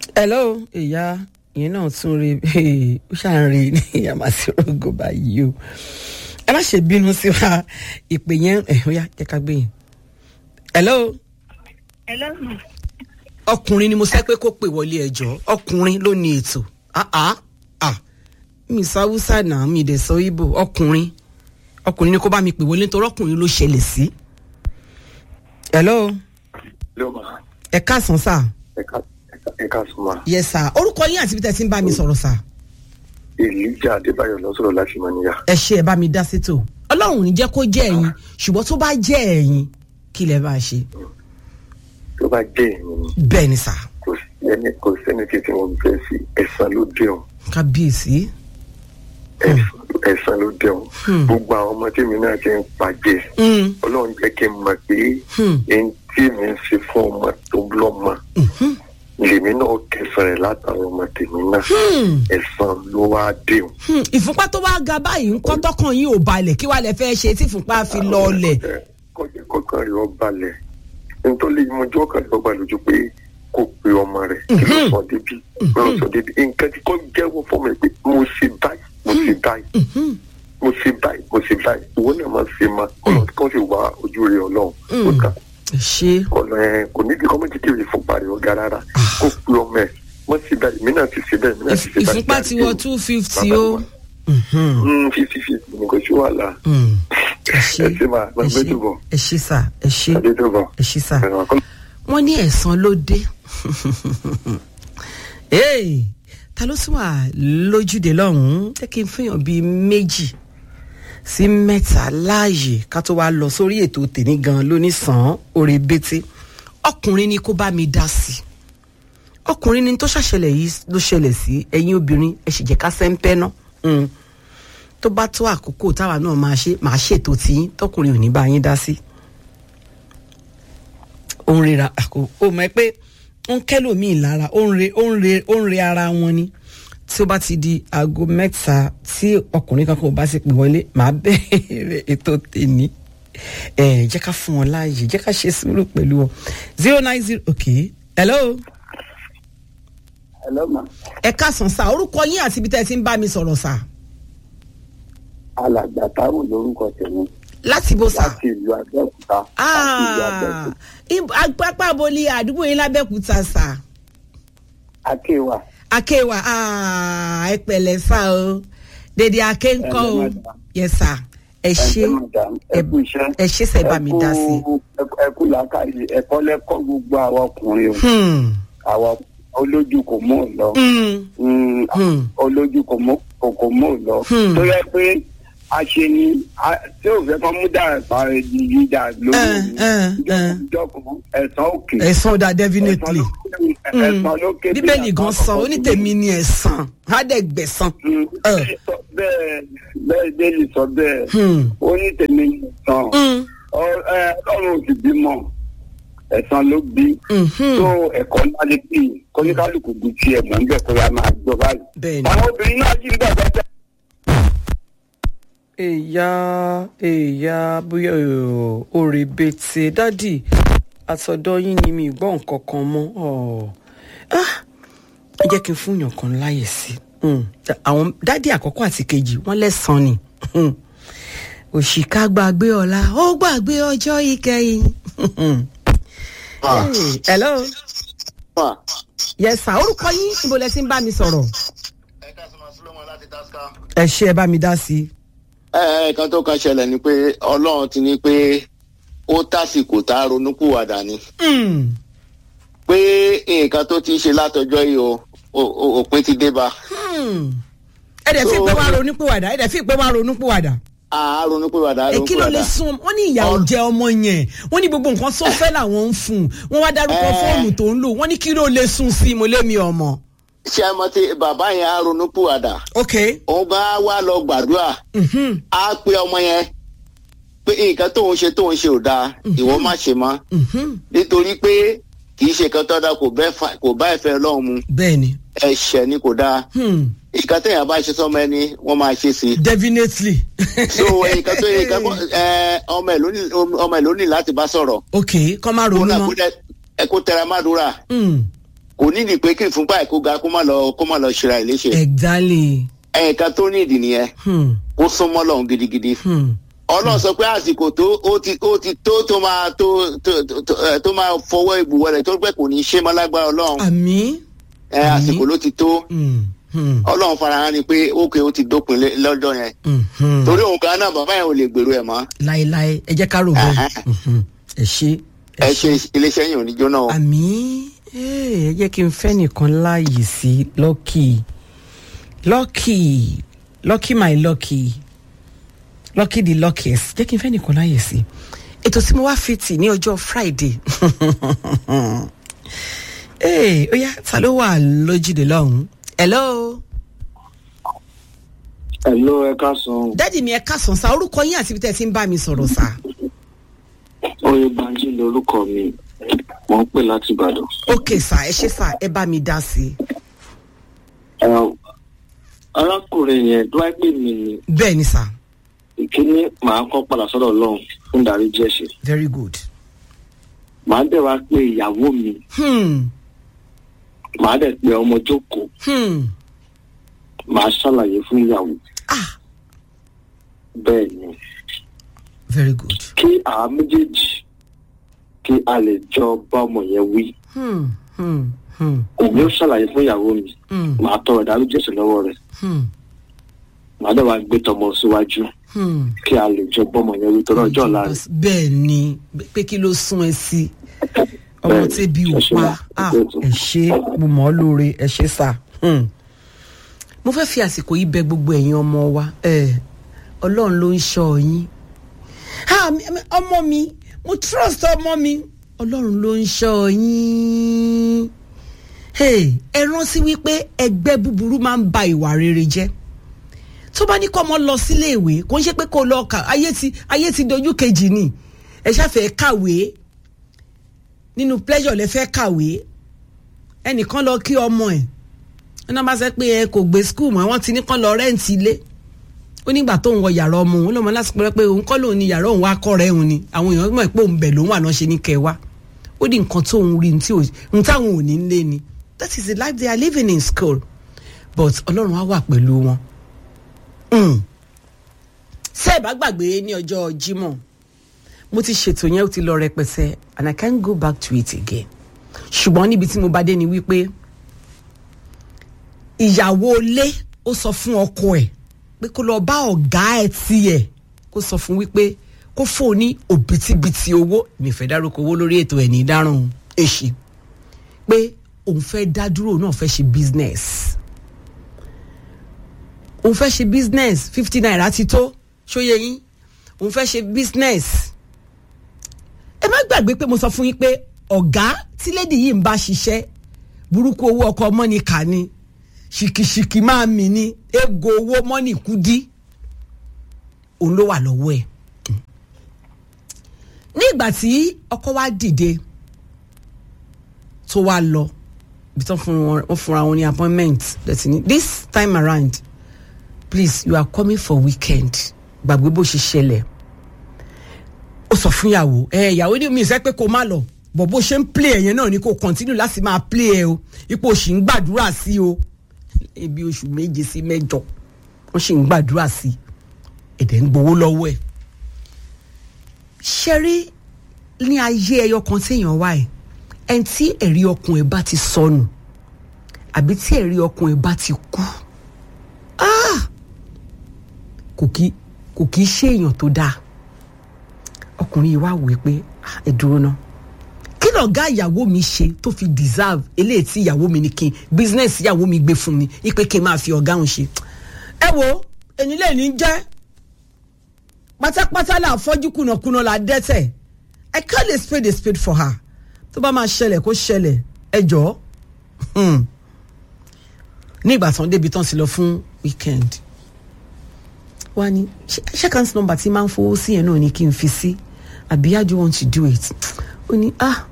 hello ìyá ìyẹn náà tún rí ó ṣáà ń rí ní ìyàmásírógò báyìí o ẹ má ṣe bínú sí wa ìpè yẹn ẹ ó yá jẹ́ ká gbé yín hello Hello, ma. ọkùnrin ni mo sẹ́ pé kó pè wọlé ẹjọ́ ọkùnrin ló ní ètò ah ah ah mi sáwúsá náà mi dẹ̀ sọ ibo ọkùnrin ọkùnrin ni kó bá mi pè wọlé nítorí ọkùnrin ló ṣẹlẹ̀ sí. hello ló máa ẹ káàsán sá ẹ̀ka ẹ̀ka ẹ̀ka súnmọ́ yes sá orúkọ yín àti bí tẹ́ ti ń bá mi sọ̀rọ̀ sá èlíjà adébáyọ̀ lọ́sọ̀rọ̀ láti mọ́níyà. ẹ ṣe ẹ bá mi dá sétò ọlọ́run ò ní jẹ́ kó jẹ́ ẹ̀yin ṣùgbọ́n tó bá jẹ́ ẹ̀yin kí lẹ bá ṣe tó bá jẹ́ èmi ni bẹ́ẹ̀ ni sá kò sẹ́ni kò sẹ́ni tí tí wọ́n fẹ́ sí ẹ̀sán ló dẹ̀hùn kábíyèsí ẹ̀sán ló dẹ̀hùn gbogbo àwọn ọmọ tí mi náà ti ń pàjẹ́ Mm, ọlọ́run jẹ́ kí n mọ̀ pé Hmm. ẹni tí mi ń ṣe fún ọmọ tó lọ́mọ mhm, lèmi náà kẹsàn rẹ̀ látàwọn ọmọ tèmi náà hmm, ẹ̀sán ló wá dẹ̀hùn. hmm. ìfúnpá tó wá ga báyìí ńkọ́ tọkàn yín ò balẹ̀ kí wàá lẹ fẹ́ ṣe tí ìfúnpá fi lọọlẹ̀ kọjá kọkàn rẹ̀ ọ balẹ̀ nítorí mojú ọkàn rẹ̀ ọ balẹ̀ ojú pé kò pe ọmọ rẹ̀ kí ló sọ débi kí ló sọ débi nǹkan tí kò jẹ́wọ́ fún mi pé mo ṣe báyìí mo ṣe báyìí Mhm, mo ṣe báyìí mo ṣe báyìí ìwọ náà máa ṣe máa kọ́nà kó sì wá ojú rẹ̀ ọlọ́run ó kà ẹ ṣe ọ̀nà ẹ̀ kò ní kí kọ́mọ́tì kiri ìfúnpá rẹ̀ ọ̀gá rárá kó pe ọmọ ẹ̀ mo ṣe báyìí mi náà ti ṣe bẹ́ẹ̀ mi náà ti ṣe báyìí. ìfúnpá ti wọ two fifty o Mhm, fífi fífi ní kò sí wàhálà mhm. ẹ ṣe ẹ ṣe máa ẹ gbàgbé ṣe tó bọ̀ ẹ ṣe sá ẹ ṣe adé tó bọ̀ ẹ ṣe sá ẹ̀rọ àkọ́lọ́. wọ́n ní ẹ̀san ló dé Hey, ta ló tún wà lójúde lọ́hùn-ún jẹ́ kí n fihàn bíi méjì sí mẹ́ta láàyè ká tó wá lọ sórí ètò tèmi gan lónìsàn orí bété ọkùnrin ni kó bá mi dá sí i ọkùnrin ni tó ṣàṣẹlẹ̀ yìí ló ṣẹlẹ̀ sí ẹ̀yin obìnrin ẹ sì jẹ́ ká sẹ́ńpẹ́ ná Mm. tó bá tó àkókò táwa náà máa ṣe máa ṣètò tí tọkùnrin ò ní bá yín dá sí ó ń rera àkó ó mọ̀ ẹ́ pé ó ń kẹ́lòmíì lára ó ń re ó ń re ó ń re ara wọn ni tí ó bá ti di aago mẹ́ta tí ọkùnrin kankan ò bá sì pè wọlé màá bẹ̀rẹ̀ ètò tèmi ẹ jẹ́ ká fún wọn láàyè jẹ́ ká ṣe sùúrù pẹ̀lú wọn zero nine zero okay hello Hello ma. ẹ káàsán sá orúkọ yín àti ibi tẹ́ ẹ ti ń bá mi sọ̀rọ̀ sá alàgbà táwọn lórúkọ tèmi láti bó sá láti ìlú abẹ́òkúta láti ìlú ah abẹ́òkúta pápá aboli àdúgbò yín lábẹ́kúta sá. akéwà akéwà ah, ẹ pẹ̀lẹ́ sá o dèdè akéńkọ́ o Ẹ̀lẹ́ madam. yes sir ẹ ṣe ẹ̀ṣẹ̀ madam ẹ̀kú iṣẹ́ ẹ ṣe sẹ́ bá mi dá sí i. ẹ̀kú- ẹ̀kú làákàyè ẹ̀kọ́ lẹ́kọ́ gbogbo àwọn ọkùnrin o Hmm, àwọn olójú kò mú ò lọ hmm, Mm, Hmm. olójú kò mú kò kò mú ò lọ Hmm. tó yẹ pé àṣe ni a- tí ò fẹ́ kọ́ mú dà pa yíyá lórí Eh, eh, eh. ìjọkùn ẹ̀sán òkè ẹ̀san ọ̀dà definitely ẹ̀sán lókè bí bíbélì gan àpapọ̀ san ó ní tèmi ni ẹ̀san á dẹ̀ gbẹ̀san. Mm, Eh. bẹ́ẹ̀ bẹ́ẹ̀ bẹ́ẹ̀ sọ bẹ́ẹ̀ Hmm. ó ní tèmi nìkan Hmm, ọlọ́run ò sì bímọ ẹ̀sán ló bí mhm. tó ẹ̀kọ́ náà lè pè é kóníkálukú bí tiẹ̀ mọ̀ níbẹ̀ kó yá máa gbọ́ báyìí. bẹ́ẹ̀ni. àwọn obìnrin náà jí ń bẹ̀ bẹ́ẹ̀ èyà èyà bóyá òrè bètè dádì àtọ̀dọ̀ yín ni mi gbọ́ nǹkan kan mọ́ ọ̀. Ah, ẹ jẹ́ kí n fún yàn kan láyè sí Mm. àwọn dádì àkọ́kọ́ àti kejì wọ́n lẹ́sàn-án ni Mm. òṣìkà gbàgbé ọ̀la ó gbàgbé ọjọ́ ìkẹyìn. Hey, hello wà. yes sir orúkọ yín níbo lẹ ti ń bá mi sọ̀rọ̀ ẹ ká sọ ma Solomon láti Tasca. ẹ ṣe ẹ bá mi dá sí i. ẹ ẹ kan tó kan ṣẹlẹ̀ ni pé ọlọ́run ti ní pé ó tásìkò tá a ronúpìwàdà ni Mm. pé nǹkan tó ti ń ṣe látọjọ́ yìí o o- o- òpin ti dé bá Hmm. ẹ dẹ̀ fi So- pé wá ronúpìwàdà ẹ dẹ̀ fi pé wá ronúpìwàdà. a ronúpìwàdà ẹ kí ló lè ronúpìwàdà. sun wọn ní ìyàwó Ọ- jẹ ọmọ yẹn wọn ní gbogbo nǹkan tó fẹ́ làwọn ń fún un wọn wá dárúkọ Ẹ. fóònù tó ń lò wọn ní kí ló lè sun sí i mo lé mi ọmọ. ṣé ẹ mọ̀ tí bàbá yẹn á ronúpìwàdà ok òun bá wá lọ gbàdúrà mhm, á pe ọmọ yẹn pé nǹkan tóun ṣe tóun ṣe ò dáa ìwọ má ṣe mọ́ mhm. nítorí pé kì í ṣe kan tó dáa kò bẹ́ fa- kò bá ìfẹ́ Ọlọ́run mu bẹ́ẹ̀ni ẹ̀ṣẹ̀ ni kò dáa hmm, nǹkan téèyàn bá ṣe sọmọ ẹni wọ́n máa ṣe sí i. definitely. so nǹkan tó yẹ nǹkan ẹ ọmọ ẹ ló ní ọmọ ẹ ló ní láti bá sọ̀rọ̀ ok kọ́ máa kó ronú náà kó mọ́. dẹ ẹ kó tẹra má dúrà Hmm, kò nídìí pé kí ìfúnpá ẹ̀ kó ga kó má lọ kó má lọ ṣera ẹ̀ léṣe exactly ẹ̀ẹ̀kan tó nídìí nìyẹn hmm. ó súnmọ́ lọ́hùn gidigidi Hmm. ọlọ́run sọ pé àsìkò tó ó ti ó ti tó tó máa tó tó tó ẹ, tó máa fọwọ́ ìbùwọ̀ rẹ̀ tó pẹ́ kò ní í ṣe mọ́ lágbára ọlọ́run àmì ẹ àsìkò ló ti tó hmm. Hmm. ọlọ́run farahàn ni pé ókè ó ti dópin lé- lọ́jọ́ yẹn Hmm. Hmm. torí òun kan náà bàbá yẹn ò lè gbèrú ẹ̀ mọ́ láéláé ẹ jẹ́ ká rò bẹ́ẹ̀ Mhm. ẹ ṣe ẹ ṣe iléeṣẹ́ yìí ò ní jóná o. àmì ẹ jẹ́ kí n fẹ́ nìkan láàyè sí lucky lucky lucky my lucky lucky the luckiest jẹ́ kí n fẹ́ nìkan láàyè sí ètò tí mo wá fi tì ní ọjọ́ friday ee ó yá ta ló wà lójúde lọ́hùn-ún hello Hello, ẹ káàsán. dádì mi ẹ kásán sa orúkọ yín àti ibi tẹ́ ẹ ti ń bá mi sọ̀rọ̀ sá Oyè Banji lorúkọ mi. Mo ń pè láti Ìbàdàn. ok sá ẹ ṣe sá ẹ bá mi dá sí i Ẹ, Arákùnrin yẹn tó wáyé pè mí ni bẹ́ẹ̀ ni sá ìkíní màá kọ́ padà sọ́dọ̀ Ọlọ́run fún ìdáríjì ẹ̀ṣẹ̀. very good. Màá dẹ̀ wá pé ìyàwó mi. Hmm. Màá dẹ̀ pé ọmọ jókòó. Hmm. Màá ṣàlàyé fún ìyàwó. ah Bẹ́ẹ̀ ni. very good. Kí àwa méjèèjì kí a lè jọ bá ọmọ yẹn wí. Hmm. Hmm. Hmm. Èmi ó ṣàlàyé fún ìyàwó mi. Hmm. Màá tọrọ ìdáríjì ẹ̀ṣẹ̀ lọ́wọ́ rẹ̀. Hmm. Màá dẹ̀ wá gbé tọmọ síwájú. Hmm. Kí a lè jọ bá ọmọ yẹn wí tọrọ ọjọ́ ọ̀la rẹ̀. bẹ́ẹ̀ ni pé kí ló sún ẹ sí ọmọ Bẹ́ẹ̀ni, tẹ́bi ò ẹ ṣé pa ma, ah ẹ ṣé. ẹ ṣe mo mọ̀ ọ́ lóore ẹ ṣe sá. Hmm. mo fẹ́ fi àsìkò yìí bẹ gbogbo ẹ̀yin ọmọ wa ẹ ọlọ́run ló ń ṣọ́ yín Ah, mi- mi- ọmọ mi mo trust ọmọ mi ọlọ́run ló ń ṣọ́ yín Hey, ẹ rántí wípé ẹgbẹ́ búburú máa ń ba ìwà rere jẹ́ tó bá ní kọ́ ọmọ lọ sílé ìwé kò ń ṣe pé kó lọ kà ayé ti ayé ti dojú kejì ni ẹ ṣàfẹ́ kàwé nínú pleasure lẹ fẹ́ kàwé ẹnìkan lọ kí ọmọ ẹ̀ ẹ náà bá sẹ pé ẹ kò gbé skul mọ́ wọ́n ti ní kán lọ rẹ́ǹtì ilé ó nígbà tó ń wọ yàrá ọmọ òun lọ́mọ lásìkò rẹ pé òun kọ́ lòun ní yàrá òun wá kọ́ rẹ̀ òun ni àwọn èèyàn mọ̀ pé òun bẹ̀ lòun wà náà ṣe ní kẹwàá ó ní nǹkan tó ń rí ní tí ò- ní táwọn ò ní lé ni that is the life they are living in school but ọlọ́run á wà pẹ̀lú wọn. Mm. ṣé ẹ bá gbàgbé ní ọjọ́ Jímọ̀ mo ti ṣètò yẹn ó ti lọ rẹpẹtẹ and I can't go back to it again ṣùgbọ́n níbi tí mo bá dé ni wípé ìyàwó ilé ó sọ fún ọkọ ẹ̀ pé kó lọ bá ọ̀gá ẹ̀ tiẹ̀ kó sọ fún wípé kó fóun ní òbítíbitì owó mi fẹ́ dárúkọ owó lórí ètò ẹ̀ ní ìdáràn èṣì pé òun fẹ́ dá dúró òun náà fẹ́ ṣe business òun fẹ́ ṣe business fifty naira ti tó ṣóyè yín òun fẹ́ ṣe business ẹ má gbàgbé pé mo sọ fún yín pé ọ̀gá tí lédi yìí ń bá ṣiṣẹ́ burúkú owó ọkọ̀ mọ́nìkà ni ṣìkìṣìkì máa mì ní ego owó mọ́nì kúdí òun ló wà lọ́wọ́ ẹ̀ ní ìgbà tí ọkọ wa dìde tó wá lọ ibi tó fún wọn wọ́n fúnra wọn ní appointment lẹ́tí ní this time around please you are coming for weekend gbàgbé bó ṣe ṣẹlẹ̀ ó sọ fún ìyàwó ẹ ìyàwó ní mi ìfẹ́ pé kó má lọ bọ̀ bó ṣe ń play ẹ̀yẹn náà ni kò continue láti máa play ẹ o ipò òṣì ń gbàdúrà sí o ebi oṣù méje sí mẹ́jọ wọ́n sì ń gbàdúrà sí ẹ̀dẹ̀ ń gbowó lọ́wọ́ ẹ̀ ṣẹ́rí ní ayé ẹyọ kan téèyàn wá ẹ̀ ẹni tí ẹ̀rí ọkùn ẹ̀ bá ti sọnù àbí tí ẹ̀rí ọkùn ẹ̀ bá ti kú ah! kò kí kò kí ṣe èèyàn tó dáa ọkùnrin yìí wá wòye pé "Ah, ẹ dúró ná kí lọ̀gá ìyàwó mi ṣe tó fi deserve eléyìí tí ìyàwó mi ní kí n business ìyàwó mi gbé fún mi ipe kí n máa fi ọ̀gá òun ṣe ẹ wo èyí lè ní jẹ́ pátápátá là fọ́jú kùnàkùnà là dẹ́tẹ̀ I call a spade a spade for her tó bá máa ṣẹlẹ̀ kó ṣẹlẹ̀ ẹ jọ̀ọ́ Hmm. ní ìgbà tán débi tán ti lọ fún weekend wá ní ṣé account number tí máa ń fowó sí yẹn náà ni kí n fi sí àbí how do you want to do it ó ní ah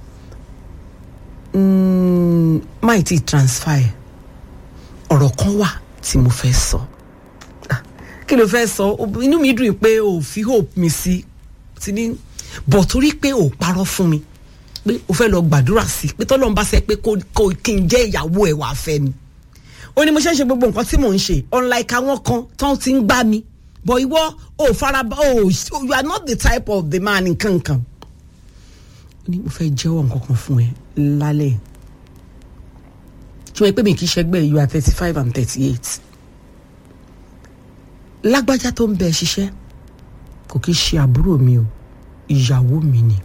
mm, máì tí transfer ẹ̀. ọ̀rọ̀ kan wà tí mo fẹ́ sọ Ah, kí ló fẹ́ sọ O- inú mi dùn pé o ò fi hope mi sí ti ní bọ̀ torí pé o ò parọ́ fún mi pé o fẹ́ lọ gbàdúrà sí pé tọ́lọ́run bá sẹ pé kó kó kí n jẹ́ ìyàwó ẹ̀ wà fẹ́ ni ó ní mo ṣe ń ṣe gbogbo nǹkan tí mò ń ṣe unlike àwọn kan tán ti ń gbá mi but ìwọ ò faraba ò you are not the type of the man nkankan ó ní mo fẹ́ jẹ́wọ́ nǹkan kan fún ẹ lálẹ́ tí wọ́n pè mí kì í ṣẹgbẹ́ you are thirty five and thirty eight lágbájá tó ń bẹ ṣiṣẹ́ kò kí í ṣe àbúrò mi o ìyàwó mi ni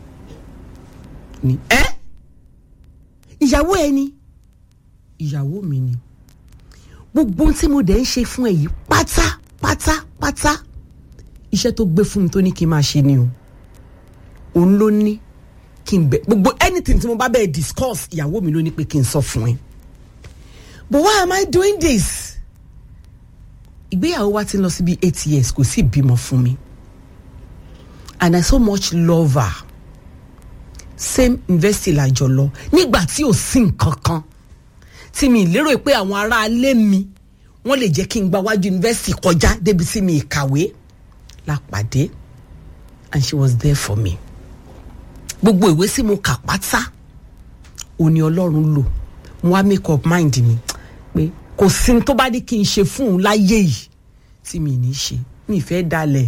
ni ẹ ìyàwó ẹ ni ìyàwó mi ni gbogbo ohun tí mo dẹ̀ ń ṣe fún ẹ yìí pátápátápátá iṣẹ́ tó gbé fún mi tó ní kí n máa ṣe ni o òun ló ní kí n bẹ gbogbo anything tí mo bá bẹ́ẹ̀ discuss ìyàwó mi ló ní pé kí n sọ fún ẹ but why am I doing this ìgbéyàwó wa ti lọ sí bí eight years kò sí ìbímọ fún mi and I so much love her same university làjọ lọ nígbà tí ò sí nǹkan kan tí mi lérò pé àwọn aráalé mi wọ́n lè jẹ́ kí n gba wájú university kọjá débi tí mi kàwé la pàdé and she was there for me gbogbo ìwé tí mo kà pátá òní ọlọ́run lò mo wá make up mind mi pé kò sí ní tó bá ní kí n ṣe fún un láyé yìí tí mi ní ṣe mi ì fẹ́ dalẹ̀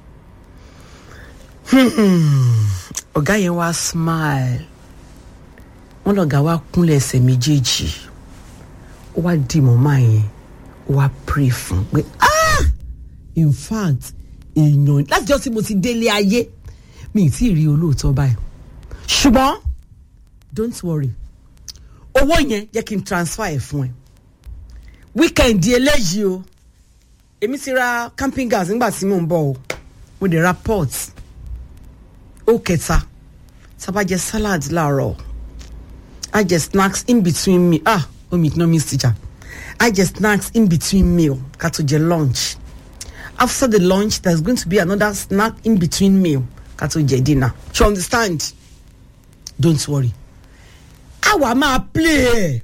ọ̀gá yẹn wá smile wọ́n lọ̀gá wá kúnlẹ̀ ẹsẹ̀ méjèèjì ó wá di mọ́mọ́ yẹn ó wá pray fún pé ah in fact èèyàn láti jọ́ tí mo ti délé ayé mi ì tí ì rí olóòótọ́ báyìí ṣùgbọ́n don't worry owó yẹn jẹ́ kí n transfer ẹ̀ fún ẹ weekend eléyìí o èmi ti ra camping gas nígbà tí mò ń bọ̀ o mo dẹ̀ ra pot ó kẹta sábà jẹ salad láàárọ̀ I jẹ snacks in between me ah omi economics teacher I jẹ snacks in between meal ká tó jẹ lunch after the lunch there's going to be another snack in between meal ká tó jẹ dinner you understand don't worry àwa máa play ẹ̀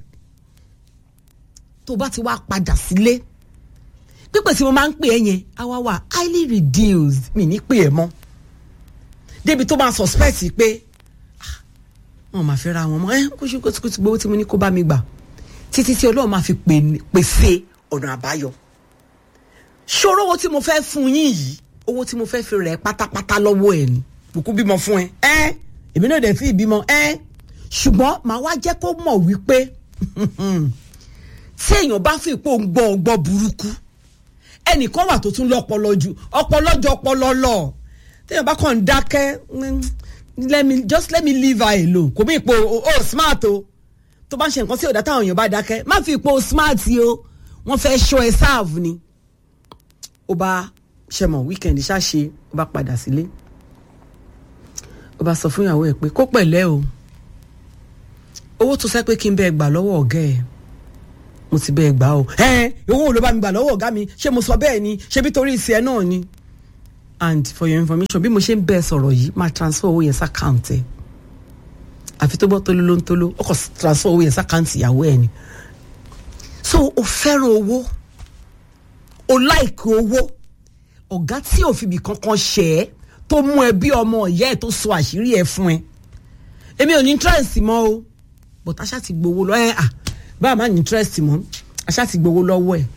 tó bá ti wá padà sílé pípẹ́ tí mo máa ń pè ẹ́ yẹn àwa wà highly reduced mi ní pè ẹ́ mọ́ débi tó máa suspect pé ah, wọn máa fẹ́ ra wọn mọ́ ẹ kó ṣe kó ti gbowó tí mo ní kó bá mi gbà títí tí ọlọ́run máa fi pèsè ọ̀nà àbáyọ ṣòro owó tí mo fẹ́ fún yín yìí owó tí mo fẹ́ fi rẹ̀ pátápátá lọ́wọ́ ẹ̀ ni kúkú bímọ fún ẹ ẹ èmi náà dẹ̀ fi ìbímọ ẹ ṣùgbọ́n màá wá jẹ́ kó mọ̀ wípé tí èèyàn bá fi ipò ń gbọ́ ọgbọ́ burúkú ẹnìkan wà tó tún lọ́pọlọ ju ọpọlọ jọ ọpọlọ lọ téèyàn bá kàn ń dákẹ́ let me just let me leave her alone kò bí ipò o oh, smart o tó bá ń ṣe nǹkan sí òdà táwọn èèyàn bá dákẹ́ má fi ipò smart o wọ́n fẹ́ ṣọ́ ẹ sáàfù ni ó bá ṣẹmọ̀ weekend ṣáṣe ó bá padà sílé ó bá sọ fún ìyàwó ẹ̀ pé kó pẹ̀lẹ́ o owó tó sẹ́ pé kí n bẹ́ẹ̀ gbà lọ́wọ́ ọ̀gá ẹ̀ mo ti bẹ́ẹ̀ gbà o ẹ owó ló bá mi gbà lọ́wọ́ ọ̀gá mi ṣé mo sọ bẹ́ẹ̀ ni ṣé bí torí ìsì ẹ náà ni and for your information bí mo ṣe ń bẹ́ẹ̀ sọ̀rọ̀ yìí máa transfer owó yẹn sàkáǹtì ẹ̀ àfi tó bọ́ tóló ló ń tóló ó kàn transfer owó yẹn sàkáǹtì ìyàwó ẹ̀ ni so o fẹ́ràn owó o láìkì owó ọ̀gá tí ò fi ibì kankan ṣẹ̀ ẹ́ tó mú ẹ bí ọmọ ìyá ẹ̀ tó sọ àṣírí ẹ̀ fún ẹ èmi ò ní interest mọ́ o but aṣá ti gbowó lọ ẹ à báà má ní interest mọ́ aṣá ti gbowó lọ́wọ́ ẹ̀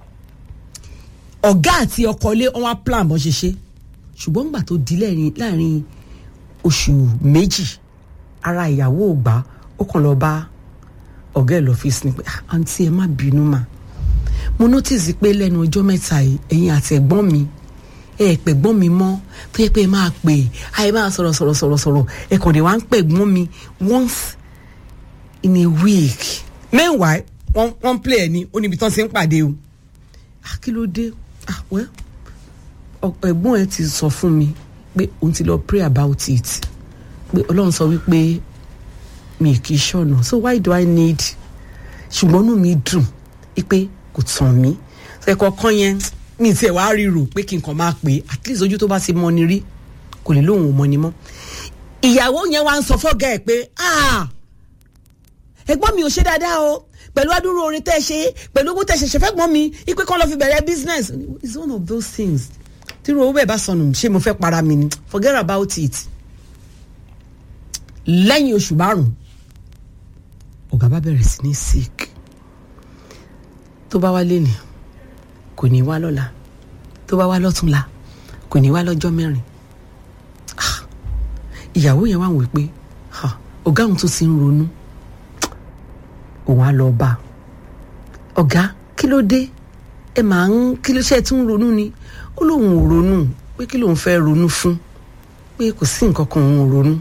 ọ̀gá àti ọkọlé wọn wá plan bọ́n ṣe ṣe ṣùgbọ́n nígbà tó di láàrin oṣù méjì ara ìyàwó ò gbà ó kàn lọ bá ọ̀gá ẹ̀ lọ́fíìsì ni pé àǹtí ẹ má bínú mà mo notice pé lẹ́nu ọjọ́ mẹ́ta yìí ẹ̀yin àti ẹ̀gbọ́n mi ẹ pẹ̀gbọ́n mi mọ́ tó yẹ pé ẹ máa pè àyè máa sọ̀rọ̀ sọ̀rọ̀ sọ̀rọ̀ sọ̀rọ̀ ẹ kàn dé wá ń pẹ̀gbọ́n mi once in a week meanwhile wọ́n wọ́n play ẹ̀ ní ó níbi tán ti ń pàdé o ah kí ló dé ah well ẹ̀gbọ́n ẹ ti sọ fún mi pé òun ti lọ pray about it pé ọlọ́run sọ wípé mi kì í ṣọ̀nà so why do I need ṣùgbọ́n inú mi dùn wípé kò tàn mí ẹ̀kọ́ kan yẹn mi tiẹ̀ wá ríro pé kí n kàn máa pè é at least ojú tó bá ti mọ ni rí kò lè lóun ò mọ ni mọ́ ìyàwó yẹn wá ń sọ fọ́gà ẹ̀ pé ẹ̀gbọ́n mi ò ṣe dáadáa o pẹ̀lú adúrú orin tẹ́ ẹ ṣe pẹ̀lú owó tẹ́ ẹ ṣẹ̀ṣẹ̀ fẹ́ gbọ́n mi ipe kan lọ fi bẹ̀rẹ̀ business it's one of those things tí owó bẹ́ẹ̀ bá sọnù ṣé mo fẹ́ para mi ni forget about it lẹ́yìn oṣù márùn-ún ọ̀gá bá bẹ̀rẹ̀ sí ní sick tó bá wá léni kò ní wá lọ́la tó bá wá lọ́túnla kò ní wá lọ́jọ́ mẹ́rin Ah, ìyàwó yẹn wá wò pé ah, ọ̀gá òun tó ti ń ronú òun á lọ bá a ọ̀gá kí ló dé ẹ máa ń kí ló ṣe tún ń ronú ni ó lóun ò ronú pé kí lóun fẹ́ ronú fún pé kò sí nǹkan kan òun ò ronú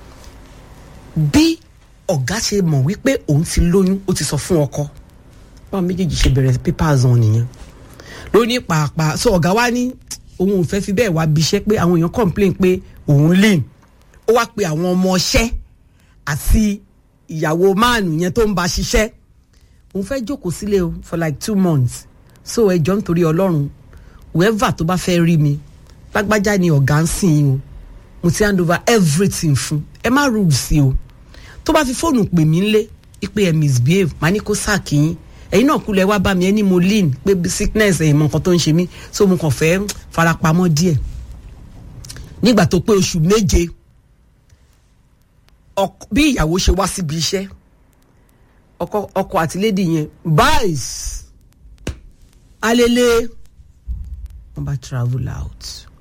bí ọ̀gá ṣe mọ̀ wípé òun ti lóyún ó ti sọ fún ọkọ báwọn méjèèjì ṣe bẹ̀rẹ̀ papers wọn nìyẹn lóní pàápàá so ọ̀gá wa ní òun ò fẹ́ fi bẹ́ẹ̀ wá bíṣẹ́ pé àwọn èèyàn complain pé òun lean ó wá pe àwọn ọmọ ọṣẹ́ àti ìyàwó máàlù yẹn tó ń bá ṣiṣẹ́ òun fẹ́ jókòó sílé o for like two months so ẹ jọ nítorí ọlọ́run whoever tó bá fẹ́ rí mi lágbájá ni ọ̀gá ń sìn yín o mo ti hand over everything fún ẹ má rúùlù sí o tó bá fi fóònù pè mí ńlé ipe ẹ misbehave má ní kó sáàkì yín ẹ̀yin náà kúlẹ̀ wá bá mi ẹ ní mo lean pé sickness ẹ̀yìn mọ nǹkan tó ń ṣe mí so mo kàn fẹ́ farapamọ́ díẹ̀ nígbà tó pé oṣù méje ọk- bí ìyàwó ṣe wá síbi iṣẹ́ ọkọ ọkọ àti lady yẹn boys alele wọn bá travel out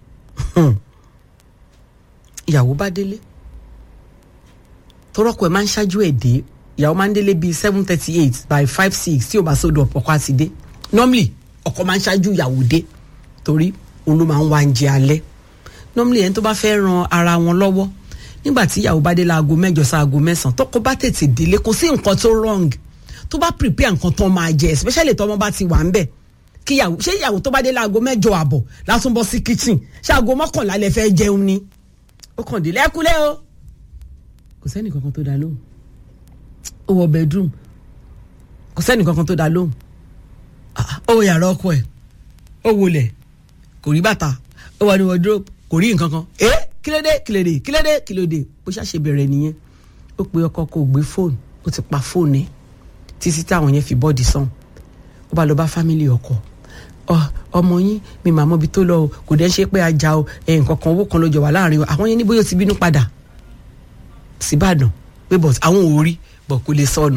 ìyàwó bá délé tọrọkọ ẹ máa ń ṣáájú ẹ dé ìyàwó máa ń délé bíi seven thirty eight by five six tí o bá sódò ọkọ àti dé normally ọkọ máa ń ṣáájú ìyàwó dé torí òun ló máa ń wá oúnjẹ alẹ́ normally ẹni tó bá fẹ́ ran ara wọn lọ́wọ́ nígbà tí ìyàwó bá dé láago mẹ́jọ sáago mẹ́sàn-án tọkọ bá tètè délé kò sí nǹkan tó wrong tó bá prepare nǹkan tó máa jẹ especially tọmọ bá ti wà ń bẹ̀ kí ìyàwó ṣé ìyàwó tó bá dé láago mẹ́jọ àbọ̀ látún bọ́ sí kitchen ṣé aago mọ́kànlá lẹ fẹ́ jẹun ni ó kàn délé ẹkúlẹ̀ o kò sẹ́ni kankan tó dá lóhùn ó wọ bedroom kò sẹ́ni kankan tó dá lóhùn Ah, ó wọ yàrá ọkọ ẹ̀ ó wọlẹ̀ kò rí bàtà ó wà ní wardrobe kò rí nǹkan kan ẹ kílódé kílódé kílódé kílódé bó ṣàṣe bẹ̀rẹ̀ nìyẹn ó pe ọkọ kò gbé fóònù ó ti pa fóònù ẹ̀ títí táwọn yẹn fi bọ́ọ̀dì sàn ó bá lọ bá fámìlì ọkọ ọ ọmọ yín mi mà mọ ibi tó lọ o kò dẹ́ ṣe pé ajá o ẹ̀ nǹkan kan owó kan ló jọ wà láàrin o àwọn yẹn ní bóyá ó ti bínú padà síbàdàn pé bọ̀ àwọn ò rí bọ̀ kò lè sọnù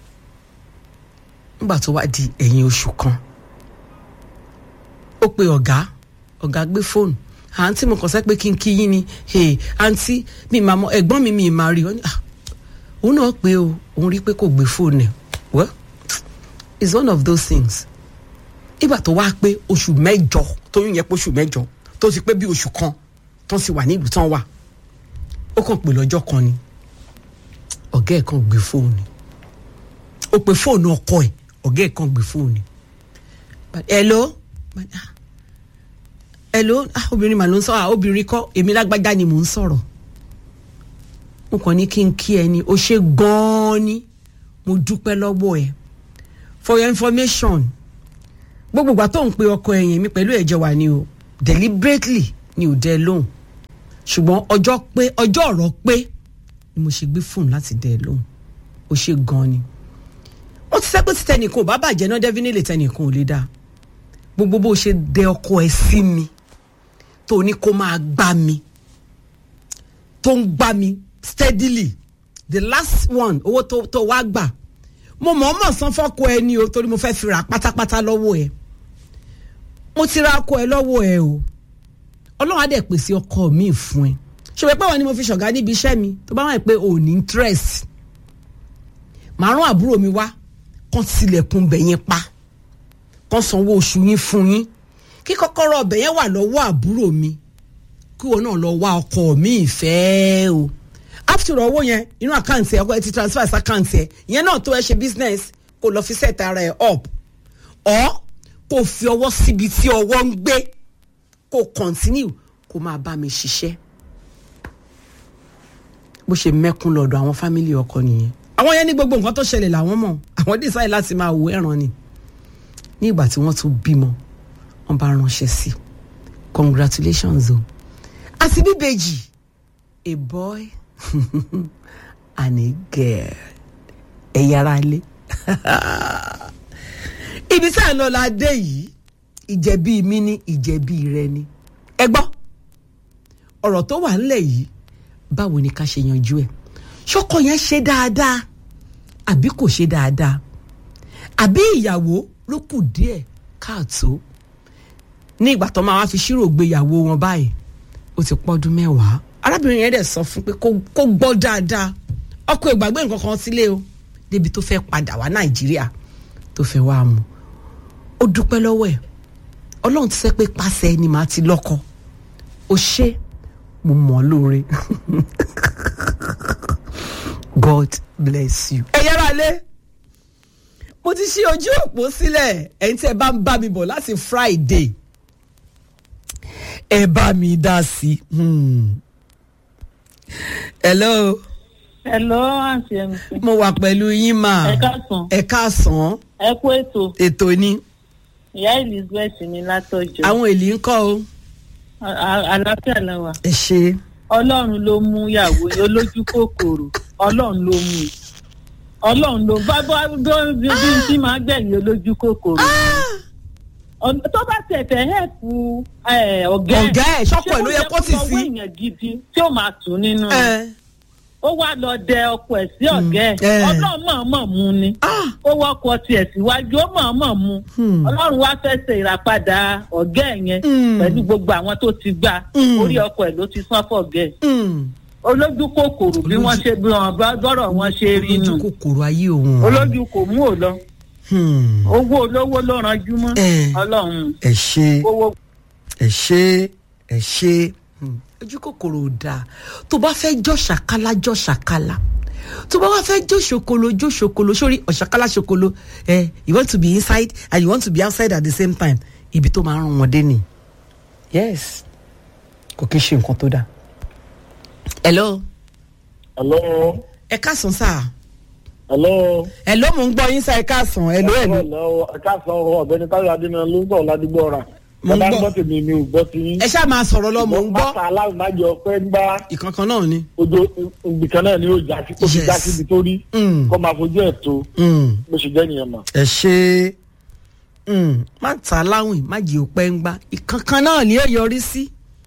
nígbà tó wá di ẹ̀yìn oṣù kan ó pe ọ̀gá ọ̀gá gbé fóònù àǹtí mo kàn sẹ́ pé kí n kí yín ni hey, àǹtí mi mà mọ ẹ̀gbọ́n mi mi mà rí ọ ní, "Ah, òun náà pé o òun rí pé kò gbé fóònù ẹ̀ well it's one of those things ìgbà tó wá pé oṣù mẹ́jọ tóyún yẹ pé oṣù mẹ́jọ tó ti pé bí oṣù kan tó ti wà nílùú tán wà ó kàn pè lọ́jọ́ kan ni ọ̀gá ẹ̀ kan gbé fóònù ó pe fóònù ọkọ ẹ̀ ọ̀gá ẹ̀ kan gbé fóònù But, hello But, ah, hello ah, obìnrin mà ló ń sọ ah, obìnrin kọ́ èmi lágbájá ni mò ń sọ̀rọ̀ mo kàn ní kí n kí ẹ ní o ṣe gan-an ni mo dúpẹ́ lọ́wọ́ ẹ for your information gbogbo ìgbà tó ń pe ọkọ ẹ̀yìn mi pẹ̀lú ẹ̀jẹ̀ wà ni o deliberately ni ò dẹ lóhùn ṣùgbọ́n ọjọ́ pé ọjọ́ ọ̀rọ̀ pé ni mo ṣe gbé fóònù láti dẹ lóhùn ó ṣe gan-an ni ó ti sẹ́pẹ́ tí tẹnìkan ò bá bàjẹ́ náà definitely tẹnìkan ò lè dáa gbogbo bó ṣe dẹ ọkọ ẹ sí mi tó ní kó máa gbá mi tó ń gbá mi steadily the last one owó tó tó wá gbà mo mọ̀ ọ́ mọ̀ san fọ́kọ ẹ ní o torí mo fẹ́ fi rà pátápátá lọ́wọ́ ẹ mo ti ra ọkọ ẹ lọ́wọ́ ẹ o ọlọ́run á dẹ̀ pèsè ọkọ mi fún ẹ ṣòwò pé wọn ni mo fi ṣọ̀gá níbi iṣẹ́ mi tó bá wà pé ò ní interest màá rán àbúrò mi wá kán tilẹ̀kùn bẹ̀ yẹn pa kán sanwó oṣù yín fún yín kí kọ́kọ́rọ́ ọbẹ̀ yẹn wà lọ́wọ́ àbúrò mi kí wọn náà lọ wá ọkọ mi ìfẹ́ o after all, owó yẹn inú àkáǹtì ẹ ọkọ ẹ ti transfer sí àkáǹtì ẹ ìyẹn náà tó ẹ ṣe business kó lọ fi set ara ẹ up ọ kó fi ọwọ́ síbi tí ọwọ́ ń gbé kó continue kó máa bá mi ṣiṣẹ́ bó ṣe mẹ́kún lọ́dọ̀ àwọn fámìlì ọkọ nìyẹn àwọn yẹn ní gbogbo nǹkan tó ṣẹlẹ̀ làwọn mọ̀ àwọn decide láti máa wo ẹ̀ràn ni ní ìgbà tí wọ́n tún bímọ wọ́n bá ránṣẹ́ sí i congratulations o àti bíbejì a boy and a girl ẹ̀yà ara lé ibi tí à ń lọ la dé yìí ìjẹ̀bi mi ní ìjẹ̀bi rẹ ni ẹ gbọ́ ọ̀rọ̀ tó wà ńlẹ̀ yìí báwo ni ká ṣe yanjú ẹ̀ ṣọkọ yẹn ṣe dáadáa àbí kò ṣe dáadáa àbí ìyàwó ló kù díẹ̀ káàtó ní ìgbà tó máa wá fi ṣírò gbéyàwó wọn báyìí ó ti pọ́dún mẹ́wàá arábìnrin yẹn dẹ̀ sọ fún pé kó kó gbọ́ dáadáa ọkọ ìgbàgbé nǹkan kan sílé o débi tó fẹ́ padà wá nàìjíríà tó fẹ́ wá mu ó dúpẹ́ lọ́wọ́ ẹ̀ ọlọ́run ti sẹ́ pé pàṣẹ ẹni màá ti lọ́kọ ó ṣe mo mọ̀ ọ́ lóore God bless you. ẹ yára lé mo ti ṣí ojú òpó sílẹ̀ ẹ̀yin tí ẹ bá ń bá mi bọ̀ láti Friday ẹ bá mi dá sí i. Hmm. hello Hello, àǹtí MC. mo wà pẹ̀lú yín mà Ẹ káàsán. ẹ káàsán Ẹ kú ètò. ètò ni Ìyá Elizabeth ní látọjọ́. àwọn èlì ń kọ́ o A- a- Àlàáfíà la wà. ẹ ṣe Ọlọ́run ló mú ìyàwó yẹn olójú kòkòrò. Ọlọ́run ló mú. Ọlọ́run ló bá bá bí bí bí tí máa gbẹ̀yìn olójú kòkòrò. Ọ̀n- Tó bá tẹ̀tẹ̀ hẹ́ẹ̀pù ọ̀gá Ọ̀gá ẹ̀, ṣọ́kọ ẹ̀ ló yẹ kó tì sí. Ṣé kó yẹ kó èèyàn gidi tí ó máa tù nínú rẹ̀? ẹ Ó wá lọ dẹ ọkọ ẹ̀ sí ọ̀gá ẹ̀. ẹ̀. Ọlọ́run mọ̀ọ́mọ̀ mú ni. ah ó wọkọ̀ tiẹ̀ síwájú ó mọ̀ọ́mọ̀ mu Hmm. ọlọ́run wá fẹ́ ṣe ìràpadà ọ̀gá ẹ̀ yẹn Hmm. pẹ̀lú gbogbo àwọn tó ti gbà Hmm. orí ọkọ̀ ẹ̀ ló ti sán fọ̀gẹ́ ẹ̀ mm. olójú kòkòrò bí wọ́n ṣe bí wọn bá gbọ́rọ̀ wọn ṣe rí nù olójú kòkòrò ayé òun olójú kò mú ò lọ Hmm. owó olówó ló ranjú mọ́ Eh. ọlọ́run ẹ ṣe owó ẹ ṣe ẹ ṣe Hmm. ojú kòkòrò ò dáa tó bá fẹ́ jọ́ ṣàkálá jọ́ ṣàkálá tó bá wá fẹ́ jó ṣokolo jó ṣokolo sórí ọ̀ṣàkálá ṣokolo ẹ you want to be inside and you want to be outside at the same time ibi tó máa ń rán wọn dé nì yes kò kí ń ṣe nǹkan tó dáa. hello Hello. ẹ káàsán sáà Hello. hello mò ń gbọ́ yín sáà ẹ káàsán hello hello Hello. Ẹ káàsán ọ̀rọ̀ ọ̀gbẹ́ni Táyọ̀ Adéna ló ń bọ̀ ládùúgbò ọ̀rà. Mo ń Bàbá ń gbọ́. gbọ́ tèmi mi ò gbọ́ ti yín. ẹ ṣáà máa sọ̀rọ̀ lọ mò ń gbọ́ Máta aláìmájọ pé ń gbá ìkankan náà ni. ojú ibìkan náà ni ó já sí. Ó fi Yes. já síbi tó rí. Mm. Kọ́ máa fojú ẹ̀ tó. Mm. Bó ṣe jẹ́ nìyẹn mà. ẹ ṣe mm, má ta láwìn má jẹ́ òpẹ́ ń gbá ìkankan náà ni ó yọrí sí.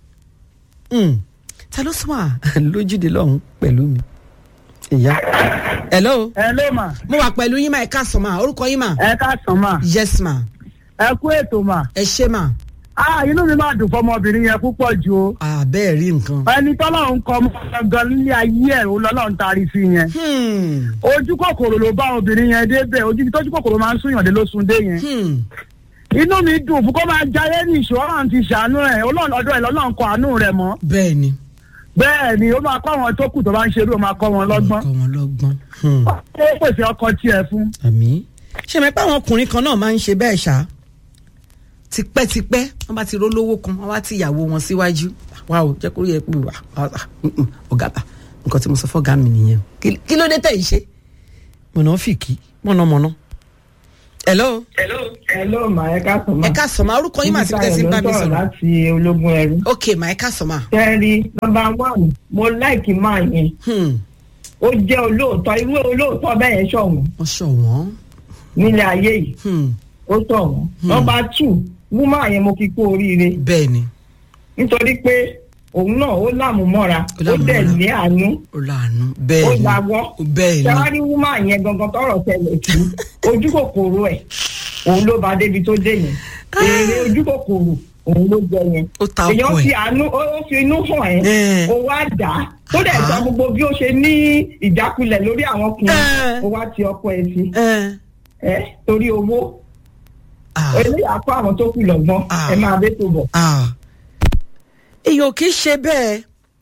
Mm. ta ló sún wà lójúde lọ́hùn pẹ̀lú mi. ìyá hello ẹ ló mà mo wà pẹ̀lú yín mà ẹ káàsán mà orúkọ yín mà. ẹ káàsán mà yes ma ẹ kú ètò mà ẹ ṣe mà ah inú mi máa dùn fọmọbìnrin yẹn púpọ̀ ju o àbẹ́ẹ̀ rí nǹkan. ẹni tọ́lọ́run kọ́ ọmọ gangan nílé ayé ẹ̀ ó lọ́lọ́run taari sí yẹn Hmm. ojú kòkòrò ló bá obìnrin yẹn débẹ̀ ojú ibi tójú kòkòrò máa ń súnyàn dé ló sun dé yẹn Hmm. inú mi dùn fún kó máa jayé ní ìṣó ọ̀run ti ṣàánú ẹ̀ ọlọ́run ọdún ẹ̀ lọ́lọ́run kọ àánú rẹ̀ mọ́ bẹ́ẹ̀ ni bẹ́ẹ̀ ni ó máa kọ́ àwọn tó kù tó bá ń ṣerú ó máa kọ́ wọn lọ́gbọ́n kọ́ wọn lọ́gbọ́n. Hmm. ó pèsè ọkọ tiẹ̀ fún àmì ṣe mẹ́pẹ́ àwọn ọkùnrin kan náà máa ń ṣe bẹ́ẹ̀ ṣá tipẹ́tipẹ́ wọ́n bá ti rólówó kan wọ́n bá ti ìyàwó wọn síwájú wá o jẹ́ kó rí ẹ pé wà á ọ̀gá bá nǹkan tí mo sọ fọ́gá mi nìyẹn Kí- kí ló dé tẹ̀ yìí ṣe mọ̀nàfìkì mọ̀nàmọ̀nà. hello Hello, ma ẹ káàsán ma. ẹ ká sọ̀mọ́ orúkọ yín màá ti tẹ̀sí ń bá mi sọ̀rọ̀ láti ológun ẹrú. ok mà ẹ ká sọ̀mọ́. Kẹ́rí nọmba one mo láìkì máa yẹn. Ó jẹ́ olóòótọ́ irú olóòótọ́ bẹ́ẹ̀ yẹn ṣọ̀wọ́n wọ́n ṣọ̀wọ́n. nílé ayé yìí. Hmm. Ó ṣọ̀wọ́n. Nọmba two wúmọ̀ yẹn mo fi kú oríire bẹ́ẹ̀ ni nítorí pé òun náà ó lámùmọ́ra Ó ó lámùmọ́ra. dẹ̀ ní àánú ó láàánú ó bẹ́ẹ̀ ni lawọ́. bẹ́ẹ̀ ni Ṣẹ́wárí wúmọ̀ yẹn gangan tọrọ tẹlẹ̀ sí ojú kòkòrò ẹ̀ òun ló bá débi tó dé yẹn. Èrè ojú kòkòrò òun ló jẹ yẹn. ó ta èèyàn ọkọ fi ẹ̀ àánú ó ó fi inú hàn ẹ́ Eh. ó wá dà á tó dẹ̀ Ah. sọ gbogbo bí ó ṣe ní ìjákulẹ̀ lórí àwọn ọkùnrin Eh. ó wá ti ọkọ ẹ̀ sí ẹ ẹ torí owó ah. eléyà kó àwọn tó kù lọ́gbọ́n Ah. ẹ máa bẹ́ tó bọ̀. Ah. èèyàn kì í ṣe bẹ́ẹ̀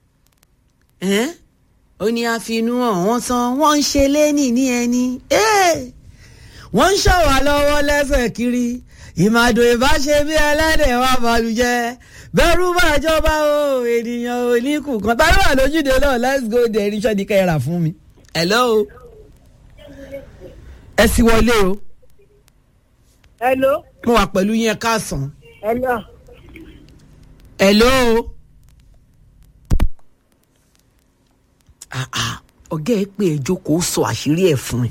ẹ́n? ó ní àfinú hàn wọ́n tán wọ́n ń ṣe lẹ́nì ní ẹni Eh! wọ́n ń ṣọ̀wá lọ́wọ́ lẹ́sẹ̀ kiri ìmàdò ìbáṣe bí ẹlẹ́dẹ̀ wà balùjẹ́ bẹ́rù bá jọba o ènìyàn ò ní kù kan tá ló wà lójúde náà let's go there iṣẹ́ ni kẹ́ra fún mi. hello ẹ sì wọlé o hello mo wà pẹ̀lú yín ẹ káàsán. hello hello. Ah, ah, ọ̀gá ẹ pé ẹ jókòó sọ àṣírí ẹ̀ fún ẹ.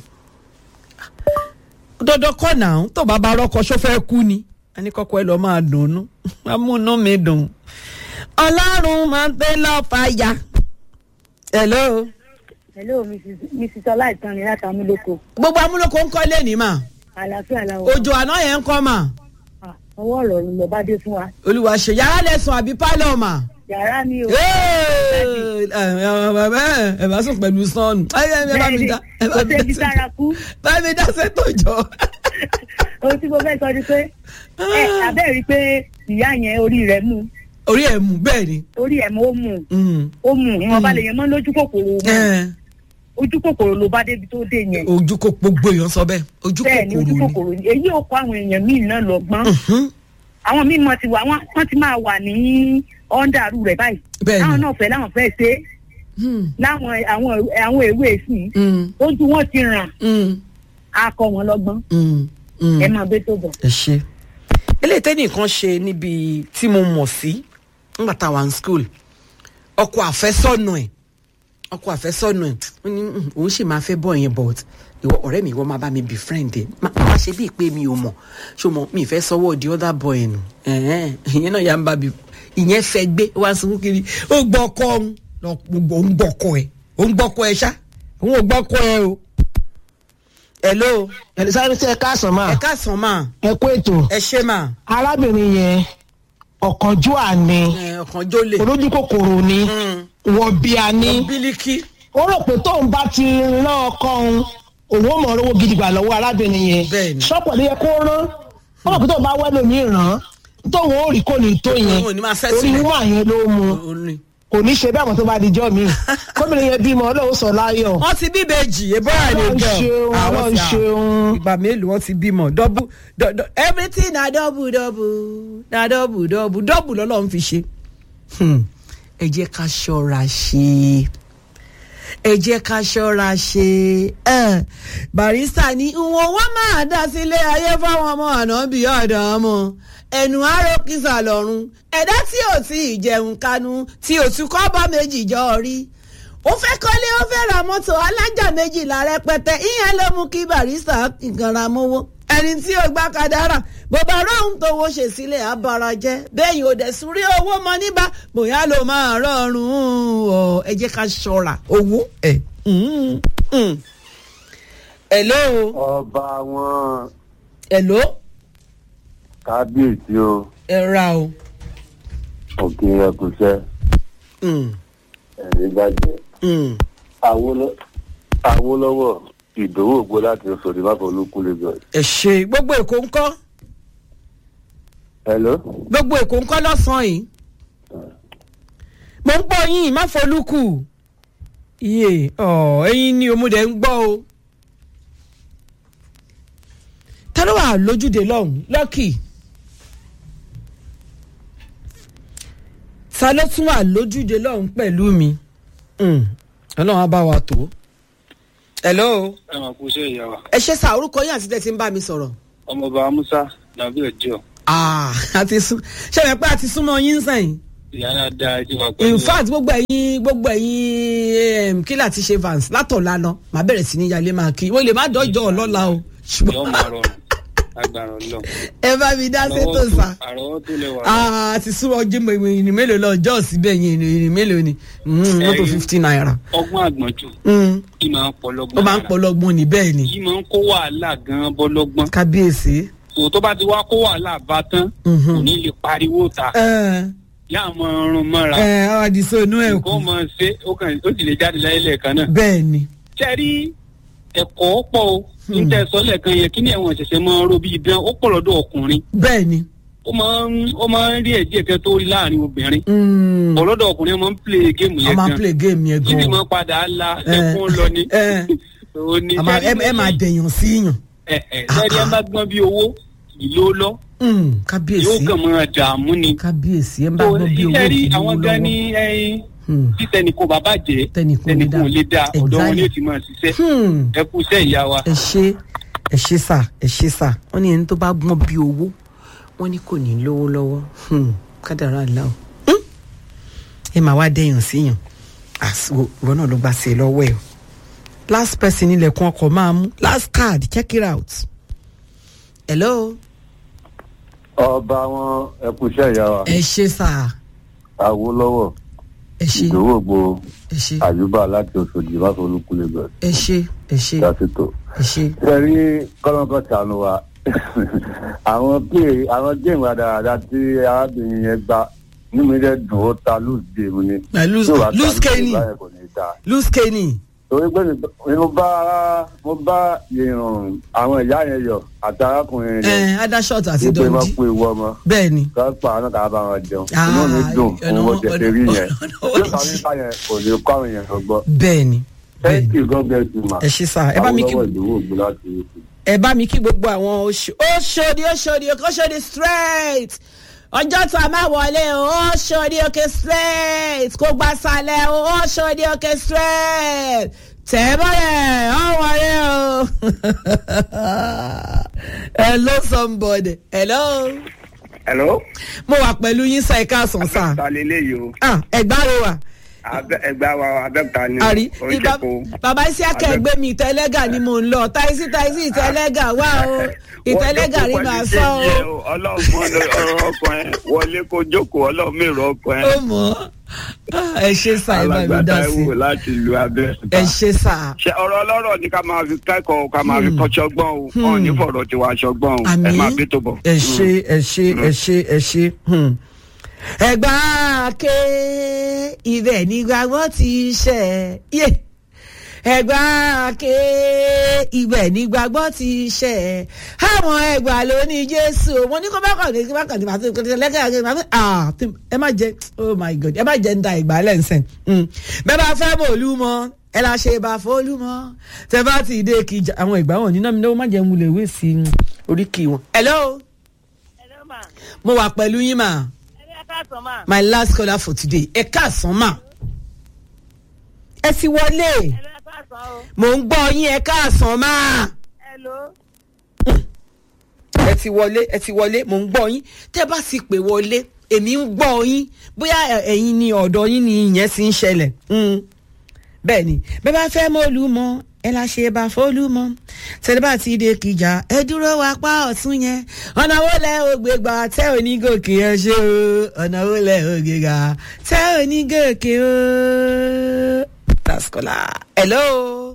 dandan kọ́ náà tó bá bá rọ́kọ ṣó fẹ́ kú ni a ní kọ́kọ́ ẹ lọ́ọ́ máa dùnnú amúnú mi dùn. ọlọ́run máa ń tẹ́ lọ́ọ́ fàyà. hello. hello mrs mrs ọláìtàn ni láti amúlòkó gbogbo amúlòkó ń kọ́ lẹ́nìí mà àlàáfíà làwọn òjò àná yẹn ń kọ́ mà Ah, ọwọ́ ọ̀rọ̀ ni mo bá dé fún wa olùwà ṣe yàrá lẹ́sùn àbí pálọ̀ mà. yàrá mi ò Hey! ẹ ẹ ẹ bá sùn pẹ̀lú sọ́ọ̀nù ẹ ẹ ẹ bá mi dá ẹ bá kò mi sébi dá sára kú bá mi dá sẹ́tò jọ. ohun tí mo fẹ́ sọ ni pé ẹ abẹ́ rí i pé ìyá yẹn orí rẹ̀ mú orí ẹ̀ mú bẹ́ẹ̀ ni. orí ẹ̀ mú ó mú Mm. ó mú ìwọ̀n bá lè yẹn mọ́ lójú kòkòrò mọ́ Ẹ, ojú kòkòrò ló bá débi tó dé yẹn ojú kò gbogbo èèyàn sọ bẹ́ẹ̀ ojú bẹ́ẹ̀ ni ojú kòkòrò ni. kòkòrò ni èyí ò kọ́ àwọn èèyàn míì náà lọ́gbọ́n Mhm. àwọn míì mọ̀ ti wà wọ́n wọ́n ti máa wà ní ọ́ndàrú rẹ̀ báyìí Bẹ́ẹ̀ ni. láwọn náà fẹ́ láwọn fẹ́ ṣe é Mm. láwọn àwọn àwọn èwe sí i Mm. ojú wọn ti ràn Mm. á kọ́ wọn lọ́gbọ́n Mm. Mm. ẹ máa bẹ tó bọ̀. ẹ ṣe. eléyìí tẹ́nìkan ṣe níbi tí mo mọ̀ sí nígbà tá a wà ní school ọkọ àfẹ́sọ́nù ẹ̀ ọkọ àfẹ́sọ́nù ẹ̀ ó ní "Mm, òun sì máa fẹ́ bọ̀ yẹn but ìwọ ọ̀rẹ́ mi ìwọ máa bá mi be friend ẹ̀ má má ṣe bíi pé mi ò mọ̀ ṣó mọ̀ mi ì fẹ́ sọ́wọ́ the other boy nù ẹ̀hẹ́n, ìyẹn náà yà ń bá mi ìyẹn fẹ́ gbé ó wá sunkún kiri ó gbọ́ ọkọ òun lọ gbogbo òun gbọ́ ọkọ ẹ̀ òun gbọ́ ọkọ ẹ̀ ṣá òun ò gbọ́ ọkọ ẹ̀ o. hello ẹ̀lẹ́sáré tí ẹ káàsán máa ẹ káàsán máa ẹ kó ètò ẹ ṣe máa arábìnrin yẹn ọ̀kánjúà ni ọkàn jólè olójú kòkòrò ni wọ̀bìà ni bílíkì ó rò pé tóun bá ti rán ọkọ òun òun ó mọ̀ owó gidi gbà lọ́wọ́ arábìnrin yẹn Bẹ́ẹ̀ni. ṣọ́pọ̀ ló yẹ kó rán ó rò pé tóun bá wẹ́lò ní ìràn tóun ó rí kò ní tó yẹn Òun ò ní máa fẹ́ orí sílẹ̀. wúmọ̀ yẹn ló mu orin. kò ní ṣe bẹ́ẹ̀ mọ́ tó bá di jọ́ mi kóbìnrin yẹn bímọ ọlọ́run sọ láyọ̀ wọ́n ti bí ìbejì ebora ni Ọlọ́run girl ṣeun, àwọn Ọlọ́run ti à ṣeun. ìgbà mélòó wọ́n ti bímọ double do- do- everything na double double na double double double lọ́lọ́run fi ṣe. Hmm. ẹ jẹ́ ká ṣọ́ra ṣe ẹ jẹ́ ká ṣọ́ra ṣe ẹ barista ní ìwọ̀n wọn máa dá sílé ayé fáwọn ọmọ ànábì ọ̀dọ̀ ọmọ ẹnu àárò kìsà lọ́rùn ẹ̀dá tí ò tí ì jẹun kánú tí ò tún kọ́ bá méjì jọ rí ó fẹ́ kọ́lé ó fẹ́ ra mọ́tò alájà méjìlá rẹpẹtẹ ìyẹn ló mú kí barista ìgànra mówó ẹni tí ó gbá kadàrà bàbá róhùn tó wo ṣe sílẹ̀ abara jẹ́ bẹ́yìn ò dẹ̀ sún rí owó mọ níbà bóyá ló máa rọrùn ọ ẹ jẹ́ ká ṣọ́ra owó ẹ̀. Mm, mm. hello ọba wọn hello kábíyèsí o ẹ ra o. òkè ẹkùnṣẹ Mm, ẹrí bàjẹ́ mm. Awólọ́- Awólọ́wọ̀ ìdòwò ògbó láti sọdí má fọlùkù lagos. ẹ ṣe gbogbo èkó ń kọ́ hello. gbogbo èkó ń kọ́ lọ́sàn-án yìí mo ń gbọ́ yín má folúkù iye ọ̀ ẹ̀yin ni òmùdẹ ń gbọ́ o ta ló wà lójúde lọ́hùn lọ́kì ta ló tún wà lójúde lọ́hùn pẹ̀lú mi Mm, ọlọ́run á bá wa tó. hello ẹ máa kú iṣẹ́ ìyá wa ẹ ṣe sá orúkọ yín àti tẹ́ ti ń bá mi sọ̀rọ̀. ọmọọba musa nàbí ọjọ́ Ah, àti sún ṣe yẹ pé a ti súnmọ́ yín sẹ́yìn ìyá náà dá ẹjọ́ wa pẹ̀lú in fact gbogbo ẹ̀yin gbogbo ẹ̀yin kí láti ṣe vans látọ̀la lọ màá bẹ̀rẹ̀ sí ní yalé máa kí wọ́n lè má dọ́jọ́ ọlọ́la o yọ ṣùgbọ́n máa rọrùn agbára ọlọ́run ẹ bá mi dá sétò sá àrọ́wọ́ tó lẹ́wà Ah, àti súnmọ́ jimbo ìrìn mélòó lọ ọjọ́ síbẹ̀ yẹn ìrìn mélòó ni Mm, mọ́tò Ẹ̀yin. fifty naira ọgbọ́n àgbọ̀njù Mm, kí máa ń pọlọgbọ́n ó máa ń pọlọgbọ́n ní bẹ́ẹ̀ ni yìí máa ń kó wàhálà gan-an bọ́lọ́gbọ́n kábíyèsí. tò tó bá ti wá kó wàhálà bá tán Mhm. kò ní lè pariwo ta ẹ yá máa rún mọ́ra ẹ ọ àdìsó inú ẹ kù nǹkan máa ṣe ó kàn ó sì lè jáde láyé lẹ́ẹ̀kan náà bẹ́ẹ̀ ni ṣe rí ẹ̀kọ́ pọ̀ o níta ẹ̀sọ́ lẹ́ẹ̀kan yẹn kí ni ẹ̀wọ̀n ṣẹ̀ṣẹ̀ máa ń ro bíi dán ó pọ̀ lọ́dọ̀ ọkùnrin bẹ́ẹ̀ ni. ó máa ń ó máa ń rí ẹ̀jẹ̀ kan tó rí láàrin obìnrin Mm, pọ̀ lọ́dọ̀ ọkùnrin máa ń play géèmù a yẹn máa gan play game yẹn yìí gan máa padà la Eh, ẹkún lọ ni eh. Ó ní A máa- ẹ sẹ́rí ẹ máa dẹ̀yàn sí yàn. sẹ́rí ẹ bá gbọ́n bí owó ìlú lọ Mm, yóò kábíyèsí kàn máa dààmú ni. kábíyèsí ẹ bá tó gbọ́ bí owó iṣẹ́ rí kì í àwọn lówó gan lọ́wọ́. ní ẹyin Hmm. tí tẹnìkan bàbá jẹ́ Tẹnìkan ò lè tẹnìkan ò lè dá dá. ọ̀dọ̀ wọn ni Exactly. ó ti máa ṣiṣẹ́ Hmm. ẹ kú iṣẹ́ ìyá wa. ẹ ṣe ẹ ṣe sà ẹ ṣe sà wọn ní ẹni tó bá gbọ́n bí owó wọn ní kò ní lówó lọ́wọ́ Hmm, kádàrá àlá o Hmm. ẹ máa wá dẹ̀yàn síyàn àsìkò ìwọ náà ló gbà sí ẹ lọ́wọ́ ẹ o last person ilẹ̀kùn ọkọ̀ máa mú last card check it out hello ọba wọn ẹkùnṣẹ ìyá wa ẹ ṣe sà Awólọ́wọ̀ ẹ ṣe ìdòwò ògbó ẹ ṣe àyùbá láti oṣòdì máfọ olúkú lagos ẹ ṣe ẹ ṣe lásìkò. ẹ ṣe. ṣe rí kọ́lọ́kọ́ sànù wa àwọn pé àwọn géèmù àdáradá tí arábìnrin yẹn gbá nínú mi dẹ̀ dùn ó ta lùs géèmù ni. Na lose- Tí ò bá ta lose Kenny. báyẹn kò ní dáa lose kenny. torí pé mi- mo bá mo bá ìrùn àwọn ìyá yẹn yọ àti arákùnrin ẹ yẹn adashot àti wípé wọn dundee kú ewu ọmọ bẹ́ẹ̀ ni. ká pa àwọn náà ká bá wọn jẹun Ah, inú mi dùn ọ̀nà òun mo wọn- jẹ rí yẹn ọ̀nà tí ó kàwé báyẹn kò ní kó àwọn èèyàn lọgbọ. bẹ́ẹ̀ ni. thank you god bless you ma. ẹ ṣe sá ẹ bá mi kí àwọn ìdòwò ògbó láti ẹ bá mi kí gbogbo àwọn oṣù oṣòdì oṣòdì oṣòdì straight ọjọ́ tó a máa wọlé o oṣòdì òkè straight kó gba sálẹ̀ o oṣòdì òkè straight tẹ̀ mọ́lẹ̀ ọ̀ wọlé o. hello somebody hello. hello. mo wà pẹ̀lú yín sá ẹ̀ka àsán sá. ta lélẹ́yìí o ah ẹ̀gbá rẹ wà. Abẹ́- ẹgbẹ́ wa abẹ́ta ni àrí oríṣiríṣi bàbá isiaka ẹgbẹ́ mi ìtẹ́lẹ́gà ni mò ń lọ táìsì táìsì ìtẹ́lẹ́gà wà o ìtẹ́lẹ́gà rí màá sọ o. ọlọ́run mọ ọ̀rọ̀ ọkàn ẹ wọlé kó jókòó ọlọ́run mèrò ọkàn ẹ. ó mọ̀ ọ́ ẹ ṣe sá ẹ bá mi dá sí alágbàtà láti lu abẹ́. ẹ ṣe sá. ṣe ọ̀rọ̀ ọlọ́rọ̀ ni ká máa fi kẹ́kọ̀ọ́ ká máa fi Hmm. kọ́ ṣọgbọ́n o Hmm. ọ̀ ní fọ̀rọ̀ tiwa ṣọgbọ́n o ẹ Àmín. máa bí tó bọ̀. ẹ ṣe ẹ ṣe ẹ ṣe ẹ ṣe. hmm. ẹgbà ké ibẹ̀ nígbàgbọ́ ti ṣẹ̀ yé ẹgbà ké ibẹ̀ nígbàgbọ́ ti ṣẹ̀ àwọn ẹgbà ló ní jésù mo ní kó bá kàn ní kí bá kàn ní màtí kò tí lẹ́kẹ̀ àgbẹ̀ màtí ah tí- ẹ má jẹ oh my god ẹ má jẹ ń da ìgbà lẹ́nsẹ̀ bẹ́ẹ̀ bá fẹ́ mọ̀ olú mọ́ ẹ la ṣe bá fọ́ọ́lù mọ́ tẹ bá ti dé kí ìjà- àwọn ìgbà wọn ní náà mi náà má jẹ́ ń wulẹ̀ wé sí i oríkì wọn. hello mo wà pẹ̀lú yín mà my last caller for today ẹ káàsán mà ẹ ti wọlé mò ń gbọ́ yín ẹ káàsán mà ẹ ti wọlé ẹ ti wọlé mò ń gbọ́ yín tẹ́ bá ti pè wọlé èmi ń gbọ́ yín bóyá ẹ- ẹ̀yin ni ọ̀dọ̀ yín ni ìyẹn ti ń ṣẹlẹ̀ Mm. bẹ́ẹ̀ ni bẹ́ẹ̀ bá fẹ́ mọ́ olúmọ ẹ la ṣe bá fọlúmọ tẹ́lẹ̀ bá ti dé kìjà ẹ dúró wá pa ọ̀tún yẹn ọ̀nà wo lẹ ò gbé gbà tẹ́ ò ní gòkè ẹ ṣe o ọ̀nà wo lẹ ò gbé gbà tẹ́ ò ní gòkè o. taskola hello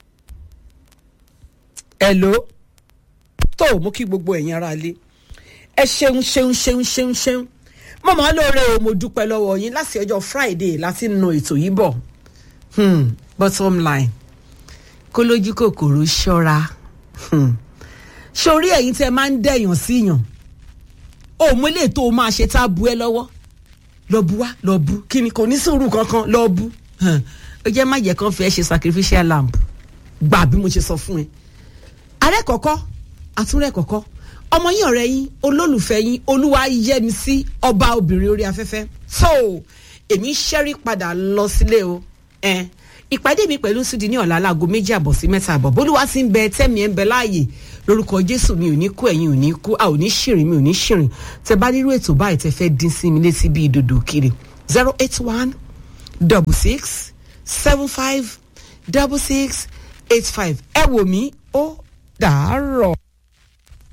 hello tó mú kí gbogbo ẹ̀yin ara lé ẹ ṣeun ṣeun ṣeun ṣeun ṣeun mo máa lóore o mo dúpẹ́ lọ́wọ́ yín láti ọjọ́ friday láti nu ètò yìí bọ̀ hmm, bottom line kó lójú kòkòrò ṣọ́ra hmm. sórí ẹ̀yin tẹ́ máa ń dẹ̀yàn síyàn ó mú ilé tó o máa ṣe tá a bu ẹ lọ́wọ́ lọ bu wá lọ bu kí ni kò ní sùúrù kankan lọ bu hàn. ó jẹ́ má jẹ́ kán fi ẹ́ ṣe sacrificial lamb gbà bí mo ṣe sọ fún ẹ ààrẹ kọ̀kọ́ àtúnrẹ̀ kọ̀kọ́ ọmọ yín ọ̀rẹ́ yín olólùfẹ́ yín olúwa yẹmi sí ọba obìnrin orí afẹ́fẹ́ so èmi ṣẹ́rí padà lọ sílé o ẹ ìpàdé mi pẹ̀lú sídi ní ọ̀la aláago méjì àbọ̀ sí mẹ́ta àbọ̀ bólúwa ti ń bẹ tẹ́mi ẹ̀ ń bẹ láàyè lórúkọ jésù mi ò ní kú ẹ̀yin ò ní kú a ò ní ṣìrìn mi ò ní ṣìrìn tẹ bá nírú ètò báyìí tẹ fẹ́ dín sí mi létí bíi dòdò kiri zero eight one double six seven five double six eight five ẹ wò mí ó dàárọ̀.